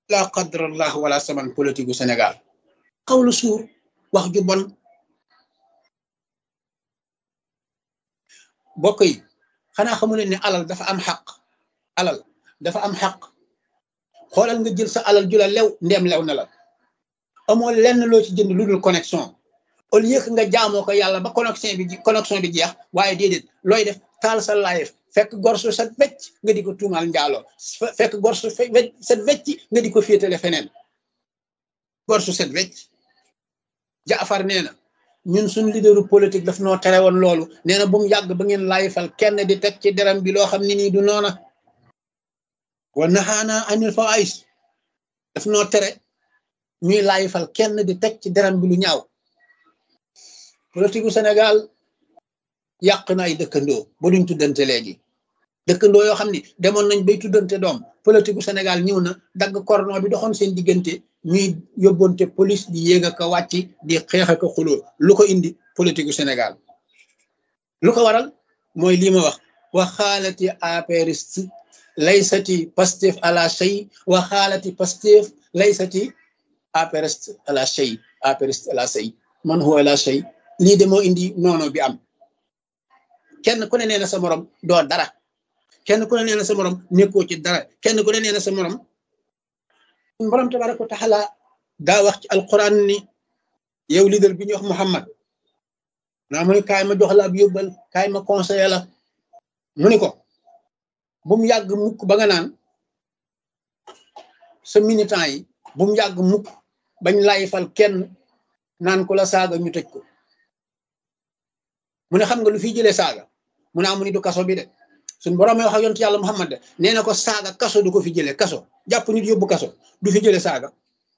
la qadrallah wala saman politique gu Sénégal xawlu suur wax ju bon bokk yi xanaa xamu leen ne alal dafa am xaq alal dafa am xaq xoolal nga jël sa alal ju la lew ndeem lew na la amoo lenn loo ci jënd lu dul connexion au lieu que nga jaamoo ko yàlla ba connexion bi connexion bi jeex waaye déedéet looy def taal sa live fekk gor su set wecc nga di ko tuumaal njaaloo fekk gor su set wecc nga di ko féetale feneen gor su set wecc jaafar nee na ñun suñ leaderu politique daf noo tere woon loolu nee na bu mu yàgg ba ngeen laayfal kenn di teg ci deram bi loo xam ne nii du noona wa nahaana anil fawaïs daf noo tere ñuy laayfal kenn di teg ci deram bi lu ñaaw politique gu Sénégal yàq na ay dëkkandoo ba duñ tuddante léegi dëkkandoo yoo xam ni demoon nañ bay tuddante doom politique gu Sénégal ñëw na dagg cordon bi doxoon seen diggante ñuy yóbbonte police di yéeg ak a wàcc di xeex ak a xuloo lu ko indi politique gu Sénégal lu ko waral mooy lii ma wax waxaalati apériste laysati pastef à la chey waxaalati pastef laysati apériste à la chey apériste à la chey man huwa la chey lii de moo indi noono bi am kenn ku ne nee na sa morom doo dara kenn ku ne nee na sa morom nekkoo ci dara kenn ku ne nee na sa morom borom tabaraka wa taala daa wax ci alquran ni yow leader bi ñuy wax Muhammad naa mu ni kaay ma jox la ab yóbbal kaay ma conseiller la mu ni ko bu mu yàgg mukk ba nga naan sa militant yi bu mu yàgg mukk bañ lay fal kenn naan ko la saaga ñu tëj ko mu ne xam nga lu fi jëlee saaga mu ne amu ni du kaso bi de suñ borom wax ak yontu yàlla Muhammad de nee na ko saaga kaso du ko fi jëlee kaso jàpp nit yóbbu kaso du fi jëlee saaga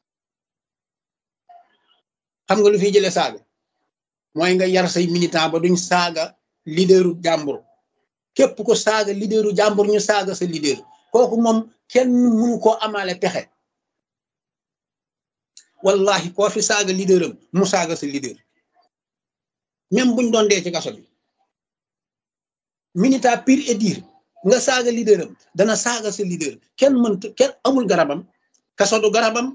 xam nga lu fi jëlee saaga mooy nga yar say militant ba duñ saaga leaderu jàmbur képp ko saaga leaderu jàmbur ñu saaga sa leader kooku moom kenn mënu koo amaale pexe wallahi koo fi saaga leaderam mu saaga sa leader même buñ doon dee ci kaso bi minita pire et dire nga saaga leaderam dana saaga sa leader kenn mënta kenn amul garabam kaso du garabam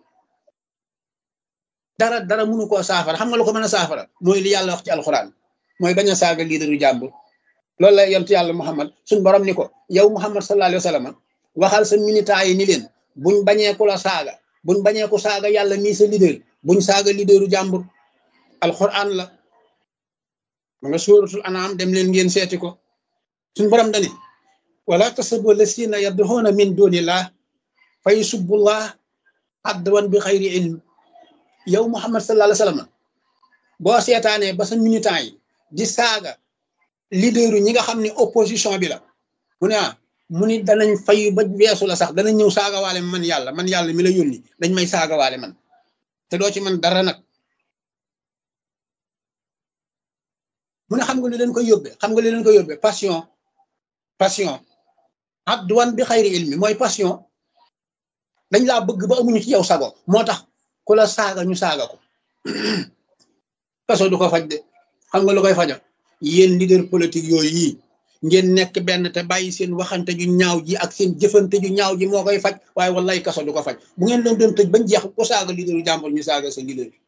dara dara mënu koo saafara xam nga lu ko mën a saafara mooy li yàlla wax ci alxuraan mooy bañ a saaga leaderu jàmbur loolu la yontu yàlla muhammad suñ borom ni ko yow muhammad sallallahu alayhi wa sallam waxal sa minita yi ni leen buñ bañee ku la saaga buñ bañee ku saaga yàlla mii sa leader buñ saaga leaderu jàmbur alxuraan la ma nga suuratul anaam dem leen ngeen seeti ko suñ borom dani wala tasabu lasina yadduxuuna min dunillah fa yusubbullah adwan bi xayri ilm yow muhammad sallallahu alayhi wasallam boo seetaanee ba sa militant yi di saaga leaderu ñi nga xam ne opposition bi la mu ne ah mu ni danañ fayu ba weesu la sax danañ ñëw saagawaale man yàlla man yàlla mi la yónni dañ may saagawaale man te doo ci man dara nag mu ne xam nga li leen koy yóbbee xam nga li leen koy yóbbee passion passion adwan bi xayri ilmi mooy passion dañ laa bëgg ba amuñu ci yow sago moo tax ku la saaga ñu saaga ko kaso du ko faj de xam nga lu koy faja yéen leader politique yooyu yi ngeen nekk benn te bàyyi seen waxante ju ñaaw ji ak seen jëfante ju ñaaw ji moo koy faj waaye wallaay kaso du ko faj bu ngeen leen doon tëj bañ jeex ku saaga leaderu jàmbur ñu saaga sa leader bi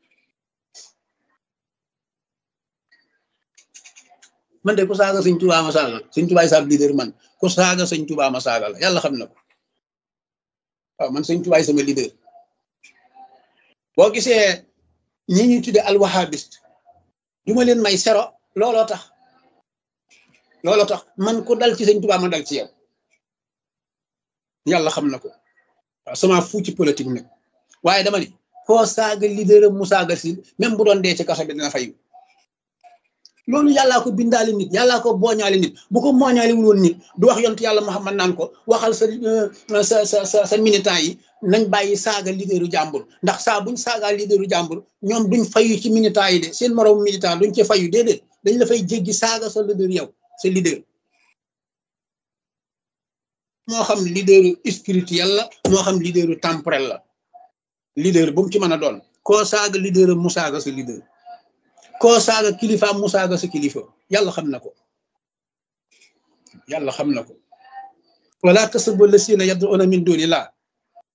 man de ku saaga sëñ Tuubaa ma saaga sëñ Tuubaa saab leader man ku saaga sëñ Tuubaa ma saaga la yàlla xam na ko waaw man sëñ Tuubaa sama leader boo gisee ñi ñuy tudde alwahabiste du ma leen may sero looloo tax looloo tax man ku dal ci sëñ Tuubaa ma dal ci yow yàlla xam na ko waaw sama fu ci politique nag waaye dama ni koo saaga leader mu saaga si même bu doon dee ci kaso bi dina fayu loolu yàllaa ko bindaale nit yàllaa ko booñaale nit bu ko mooñaale wul woon nit du wax yontu yàlla Muhammad naan ko waxal sa sa sa sa sa militant yi nañ bàyyi saaga leaderu jàmbur ndax saa buñ saagaa leaderu jàmbur ñoom duñ fayu ci militant yi de seen moroom militant duñ ci fayu déedéet dañ la fay jéggi saaga sa leader yow sa leader moo xam leaderu spirituel la moo xam leaderu temporel la leader bu mu ci mën a doon koo saaga leader mu saaga sa leader koo saaga kilifa mu saaga sa kilifa yàlla xam na ko yàlla xam na ko wala tasubbu lasina yad'una min dunillah